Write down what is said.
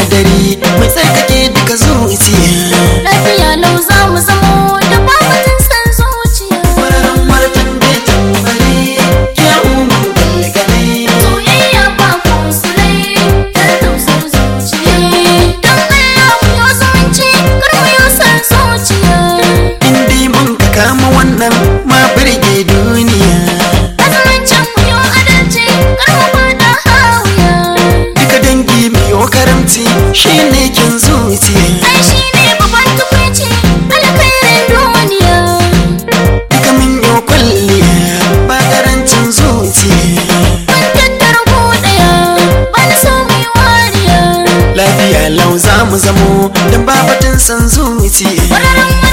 sinadari mai tsarkake duka zuciya lafiya lau za mu zamo da babatin san zuciya Fararen martan bai tambari ya umu galgale soyayya ba ku sulai dan tausar zuciya dan Allah ku yo zumunci kar mu yo san zuciya Indi mun ka kama wannan ma birge duniya azumuncin ku yo adalci kar mu fada hawiya Duka dangi miyo karamci shine kin zuciya ai shi ne babban tukwici alkhairin duniya Duka min yo kwalliya ba karancin zuciya mun tattara ku daya ba na so mu yi wariya Lafiya lau za mu zamo don babatin san zuciya Wararen